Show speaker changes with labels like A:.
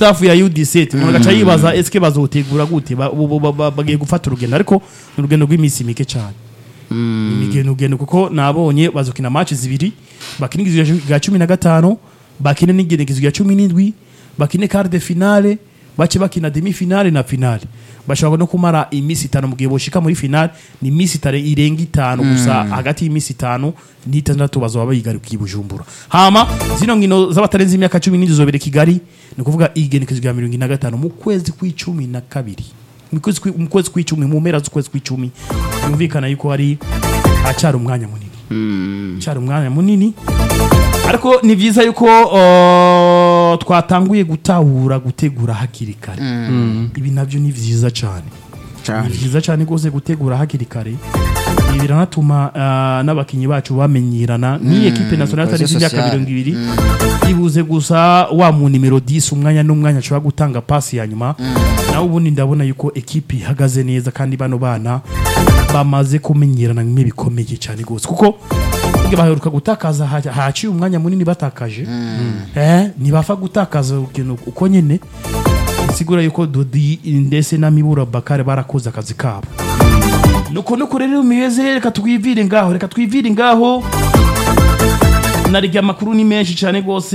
A: staff ya U17 umuntu agaca yibaza eske bazotegura gute Ba- bo- bo- ba- bagiye gufata urugendo ariko ni urugendo rw'iminsi mike cyane imigendo ugendo kuko nabonye bazokina match zibiri bakina igihe ga cumi na gatanu bakine n'igenekezo rya cumi n'indwi bakine quart de finale bace bakina demi finale na finale bashobora no kumara iminsi itanu mu gihe boshika muri finale ni iminsi itare irenga itanu gusa hagati y'iminsi itanu n'itandatu bazoba bayigarukiye i bujumbura hama zino nkino z'abatarenze imyaka cumi n'indwi zobere kigali ni ukuvuga igenekezo rya mirongo ine na gatanu mu kwezi kw'icumi na kabiri mu kwezi kwi- mu kwezi kw'icumi mu mpera z'ukwezi kw'icumi yumvikana yuko hari hacyari umwanya munini cyari umwanya munini ariko ni byiza yuko uh, twatanguye gutahura gutegura hakiri kare ibi nabyo ni byiza cyane ni
B: cyane
A: byiza cyane rwose gutegura hakiri kare ibi biranatuma uh, n'abakinnyi bacu bamenyerana n'iyi ekipe nationale
B: Cohesion
A: atarenze imyaka
B: sociale.
A: mirongo ibiri yibuze gusa wa mu nimero 10 umwanya n'umwanya ashobora gutanga pasi ya nyuma nawe ubundi ndabona yuko ekipe ihagaze neza kandi bano bana bamaze kumenyerana bimwe bikomeye cyane rwose kuko burya baheruka gutakaza ha- haciye umwanya munini batakaje eh ntibapfa gutakaza urugendo uko nyine bisigura yuko dodi ndetse na mibura bakare barakoze akazi kabo nuko nuko rero miyeze reka twivire ngaho reka twivire ngaho narya amakuru ni menshi cyane rwose